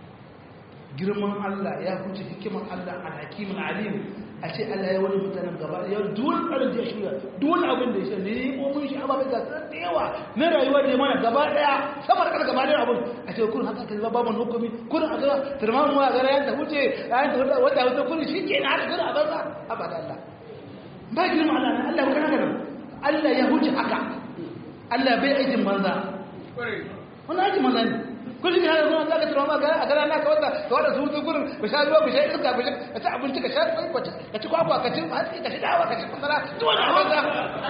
girman Allah ya huce hikimar Allah alhakimin alim a ce Allah ya wani mutanen gaba ya duwan tsarin da ya shirya duwan abin da ya shirya ne ko mun shi ababai ga da yawa na rayuwa da mana gaba daya sama da gaba daya abin a ce kun haka kaza babu hukumi kun a ga turman mu a ga ran ta wuce ran ta wata wata wata kun shi ke na haka a banza abada Allah ba girma Allah ne Allah kana kana Allah ya huce haka Allah bai aikin banza wannan aikin banza ne kullum ya zama za ka tura ma a gara na ka wata ka wata su su gurin ka sha ruwa ka sha iska ka ka ci abinci ka sha kwace ka ci kwakwa ka ci hatsi ka ci dawa ka ci masara duk wani a banza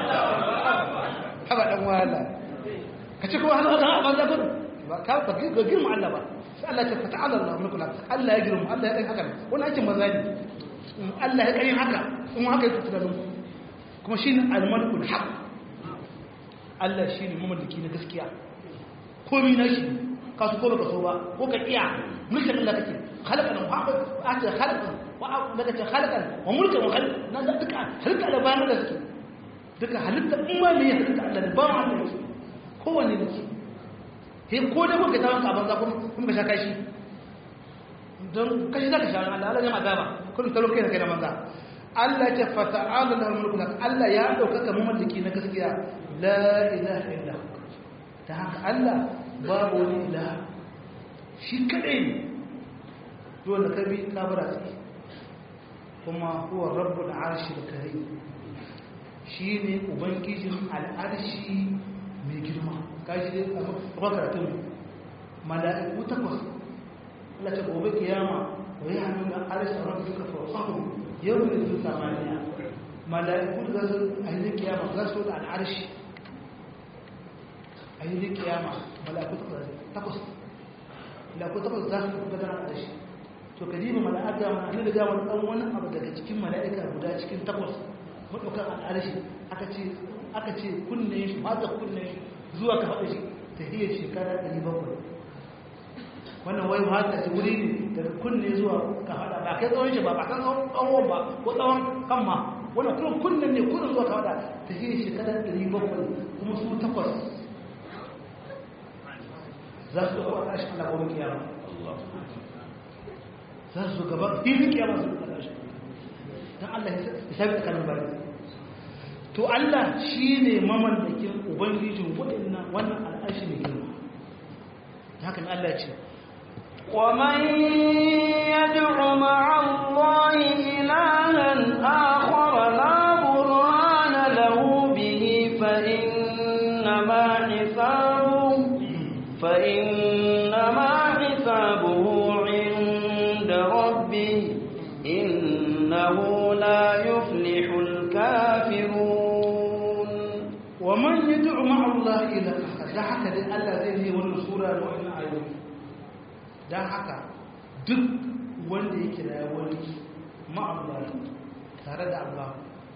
haba dan wala ka ci kuma hannu a banza gurin ba ka ba ga girma Allah ba sai Allah ta fata Allah Allah mulkula Allah ya girma Allah ya kai haka wani aikin banza ne Allah ya kai haka kuma haka yake tunanin kuma shine al-malikul haq Allah shine mamallaki na gaskiya komai na shi kasu ko baka so ba ko ka iya mulkin Allah kake khalaqan wa ata khalaqan wa daga ce khalaqan wa mulkan wa khalq nan da duka halitta da bayan da suke duka halitta in ma me halitta Allah da bayan Allah yake kowanne ne ke he ko da kuka tawon ka banza kuma kun ba sha kashi don kashi zaka sha Allah Allah ya magaba kun talo kai kai da banza Allah ya fa ta'ala lahu mulku Allah ya dauka mamallaki na gaskiya la ilaha illa ta haka Allah babu wani ila shi kadai ne dole ka bi kabara tsaye kuma huwa rabbul arshi da kare shi ne ubangijin al'arshi mai girma kaji dai a karatun mala'iku takwas Allah ta gobe kiyama wa ya hannu da arisa rabbi suka fasahu yau da su samaniya mala'iku da za su ainihin kiyama za su da al'arshi ainihin kiyama mala'iku takwas mala'iku takwas za su da gana al'arshi to ka jiba mala'aka ma'ani da gawar ɗan wani abu daga cikin mala'ika guda cikin takwas maɗaukar al'arshi aka ce kunne shi mata kunne shi zuwa ka faɗa shi ta hiyar shekara 700 wannan wai mata ce wuri ne daga kunne zuwa ka faɗa ba kai tsawon shi ba ba kan tsawon ba ko tsawon kan ma wannan kuma kunnen ne kunnen zuwa ka faɗa ta hiyar shekara 700 kuma su takwas za su ɗauka a ƙarshen alaƙon kiyama za su gaba filin kiyama su ɗauka ƙarshen don Allah ya sabi tsakanin bayan to Allah shi ne mamallakin ubangijin waɗannan wannan al'ashi mai girma hakan Allah ce ومن يدع مع الله إلها آخر لا برهان له به فإنما حسابه فإنما حسابه عند ربه إنه لا يفلح الكافرون ومن يدعو مع الله إلى آخر da haka dai Allah zai yi wannan sura da wannan ayoyi dan haka duk wanda ya kira wani ma'amala tare da Allah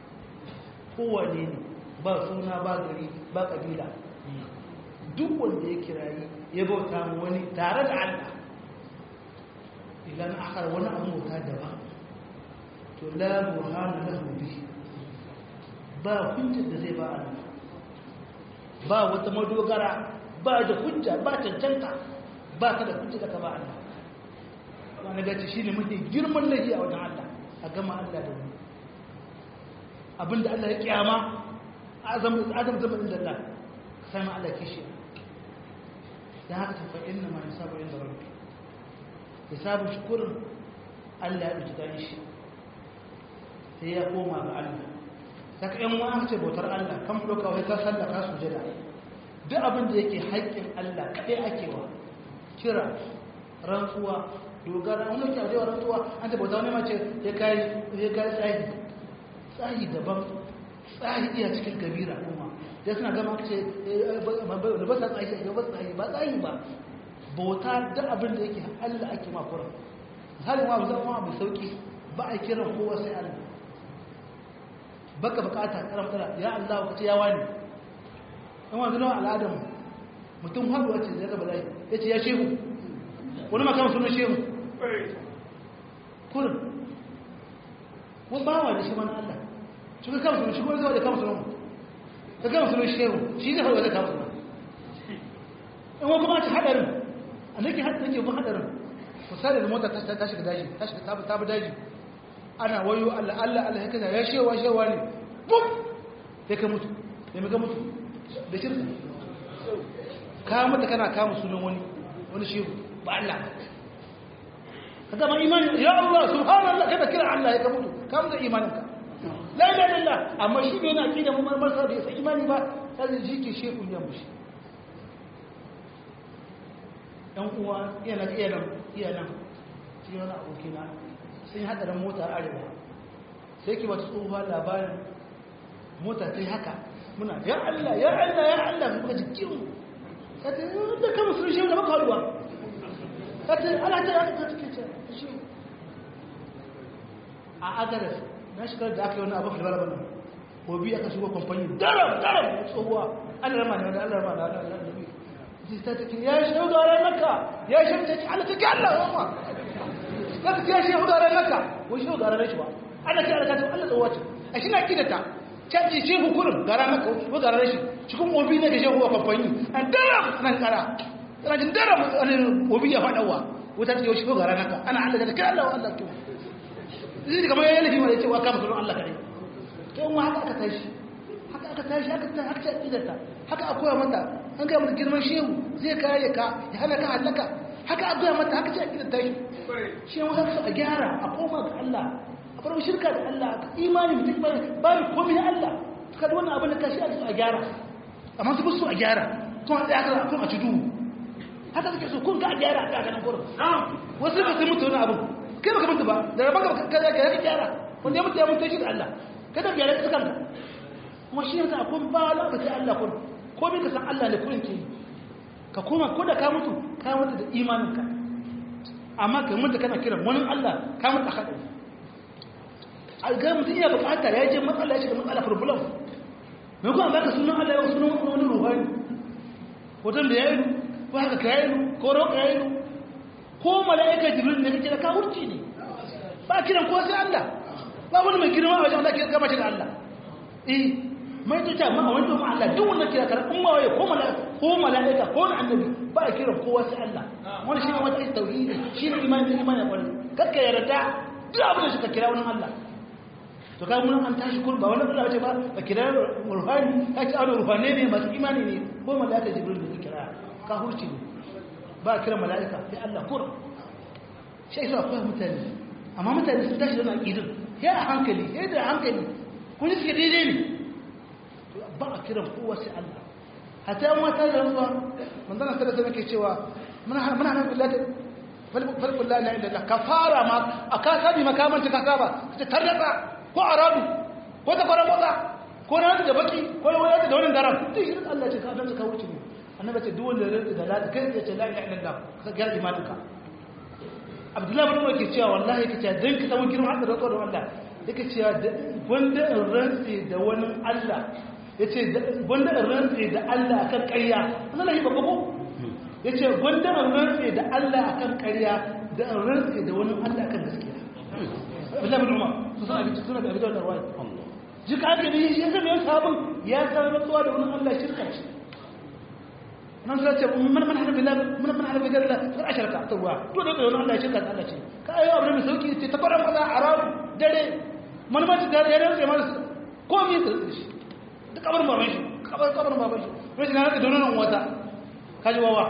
kowane ne ba suna ba gari ba kabila duk wanda ya kira ya bauta mu wani tare da Allah idan akhar wani abu bauta daban to la burhana lahu bihi ba hujjar da zai ba Allah ba wata madogara ba da hujja ba cancanta ba ka da hujja da ka ba Allah wani gaci shi ne mafi girman laifi a wajen Allah a gama Allah da wani abinda Allah ya kyama azam zama inda Allah sai ma Allah kishi da haka tafa inna ma hisabu inda rabbi hisabu shukurin Allah ya ɗauki gani shi sai ya koma ga Allah saka yan wa aka ce bautar Allah kan ɗauka wai ka sallah ka sujada duk abin da yake haƙƙin Allah kaɗai ake wa kira rantsuwa dogara wani ke ajewa rantsuwa an ce bauta wani mace ya kai ya kai tsahi tsahi daban tsahi iya cikin kabira kuma da suna gama aka ce da ba sa tsahi ba tsahi ba tsahi ba bauta duk abin da yake Allah ake makura misalin ma zama abu sauki ba a kiran kowa sai Allah baka bukata karamtara ya Allah ka ce ya wani in wanzu nawa al'adam mutum haɗuwa ce zai gaba zai ya ce ya shehu wani makama sunan shehu kurin wani bawa da shi mana Allah shi ka kama sunan shi kuma zai da kama sunan ka kama sunan shehu shi zai haɗuwa zai kama sunan in wani kuma ce haɗarin a nake nake bin haɗarin misali da mota ta shiga daji ta shiga ta bi daji ana wayo Allah Allah Allah ya kaza ya shewa shewa ne bum sai ka mutu sai ka mutu da shirka ka mutu kana kama sunan wani wani shehu ba Allah ka gama imani ya Allah subhanallah kada kira Allah ya ka mutu ka mutu imanin ka la ilaha illallah amma shi bai na aqida mu marmar sa da sai imani ba sai ji ke shehu ya mushi dan uwa iya nan iya nan iya nan shi wani abokina sun yi hadarin mota arewa sai ki wata tsohuwa labarin mota ta yi haka muna ya Allah ya Allah ya Allah muka ji kiwo ta ce da kama sun shi da maka haduwa ta ce ala ta yaka ta take ce shi a agaras na shigar da aka yi wani abu filbar bana ko biya aka shigo kamfani daram daram tsohuwa an rama ne wani an rama da Allah da biyu ta take ya shi ga ran maka ya shi ta ce Allah ta ki Allah wa zaka kiya shi hudu ran naka wai shi ga ran shi ba ana kira da kato Allah tsawace a shi na kidata caji shi hukurin ga ran naka ko ga ran shi cikin obi ne ga shi huwa kamfani an dara nan kara kana jin dara obi ya fadawa wuta ce shi ga ran naka ana Allah da kai Allah Allah to zai kamar yayin lafi mai cewa kama sunan Allah kare to in haka aka tashi haka aka tashi haka ta haka kidata haka akwai mata an ga mata girman shehu zai kare ka ya hana ka halaka haka akwai mata haka ce kidata shi shi yan wasu a gyara a koma ga Allah a farko shirka da Allah imani mutum ba ba ni komai Allah ka da wannan abin da ka shi a gyara amma su su a gyara kuma tsaya kan kuma a ci duhu haka suke so kun ga a gyara a ganin kurin wasu ba su mutu wani abu kai baka mutu ba da rabon ka ka gyara ka gyara wanda ya mutu ya mutu shi da Allah kada gyara ka kanka kuma shi yanzu akwai ba la ka sai Allah kun ko bi ka san Allah ne kurin ke ka koma ko da ka mutu ka mutu da imaninka amma ka mutu kana kiran wani Allah ka mutu a haɗari a ga mutum iya bukata ya je matsala ya shiga matsala problem mai kuma ba ka sunan Allah ya sunan wani ruhani hoton da ya yi ko haka ka yi ko roƙa ya yi ko mala'ika jibril ne kake da kawurci ne ba kiran ko sai Allah ba wani mai girma a wajen Allah ke gama shi da Allah eh mai tuta ma wani to ma Allah duk wanda kira kar umma waye ko mala'ika ko mala'ika ko annabi ba a kiran kowa sai Allah wani shi ne wata tauhidi shi ne imani imani ya kwalli kakka yarda duk abin da suka kira wani Allah to kai mun an tashi kurba wannan Allah ce ba ba kira ruhani ka ci ado ruhani ne masu imani ne ko mala'ika jibril ne kira ka hurci ne ba kira mala'ika sai Allah kur shi yasa akwai mutane amma mutane sun tashi da aqidin sai a hankali sai da hankali kun ji suke daidai ne to ba a kiran kowa sai Allah hatta yan wata da rantsuwa manzon Allah sallallahu alaihi cewa muna muna nan billahi falkul la ilaha illallah kafara ma aka sabi makamanci ka saba kace tarnatsa ko arabu ko ta fara maza ko na da baki ko wani da wani daram duk shi Allah ce ka dan ka wuce ne annabi ce duk wanda rinda da lati kai ce la ilaha illallah ka ga imaninka Abdullahi bin Umar ke cewa wallahi kace dan ka samu girman Allah da tsoron Allah yake cewa wanda in rantsi da wani Allah yace wanda in rantsi da Allah akan ƙarya Allah yi babba ko yace wanda in rantsi da Allah akan ƙarya da in rantsi da wani Allah akan gaskiya Abdullahi bin Umar su suna bi suna da abin da wai ji ka ake bi shi zai sabon ya san rantsuwa da wani Allah shirka shi nan sai ce man man hada billah man man hada billah sai asharka to ruwa to da wani Allah shirka da Allah ce ka ayo abin mai sauki ce ta fara maza arab dare man ma ta dare dare sai ma ko mi ta shi da kabar baban shi kabar kabar baban shi wai na da donon wata kaji wawa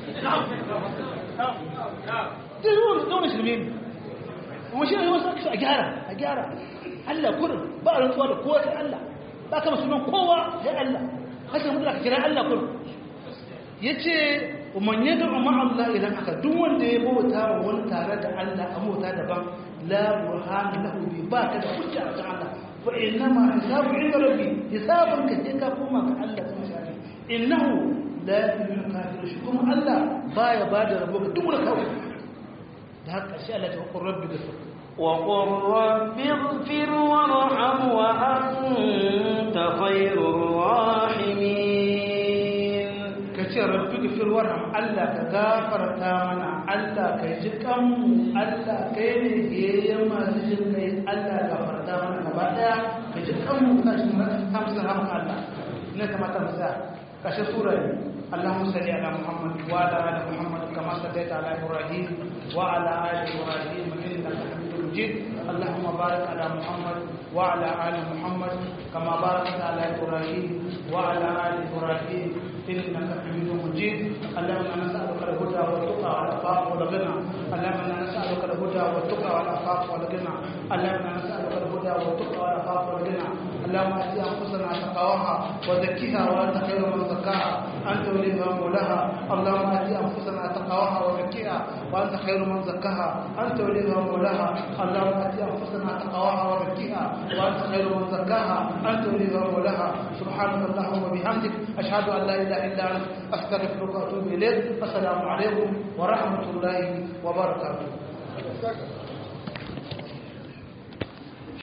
dai ruwa donon shirme ne kuma shi ne wasu a gyara a gyara Allah kurin ba a rantsuwa da kowa sai Allah ba ka sunan kowa sai Allah haka mutu ka kira Allah kurin ya ce man yadda umar Allah idan aka duk wanda ya bauta wa wani tare da Allah a bauta daban la burhana lahu bi ba ka da hujja a Allah fa innama hisabu inda rabbi hisabun ka sai ka koma ga Allah kuma shi innahu la yu'minu kafir shi kuma Allah baya bada rabo ga duk wani kawai da haka shi Allah ta qur rabbi ghfir وقل رب اغفر وارحم وأنت خير الراحمين kace rabbi ghfir warham Allah ka gafarta mana Allah ka ji kanmu Allah kai ne yayin masu jin kai Allah gafarta mana gaba daya ka ji kanmu ka shi ta musu rahama Allah ne kamata mu sa kashe sura اللهم صل على محمد وعلى ال محمد كما صليت على ابراهيم وعلى ال ابراهيم انك حميد مجيد اللهم بارك على محمد وعلى ال محمد كما باركت على ابراهيم وعلى ال ابراهيم انك حميد مجيد اللهم انا نسالك الهدى والتقى والعفاف والغنى اللهم انا نسالك الهدى والتقى والعفاف والغنى اللهم انا نسالك الهدى والتقى والعفاف والغنى اللهم ات انفسنا تقواها وزكها وانت خير من زكاها انت وليها مولاها اللهم ات انفسنا تقواها وزكها وانت خير من زكاها انت وليها مولاها اللهم ات انفسنا تقواها وزكها وانت خير من زكاها انت وليها مولاها سبحانك اللهم وبحمدك اشهد ان لا اله الا انت استغفرك واتوب اليك السلام عليكم ورحمه الله وبركاته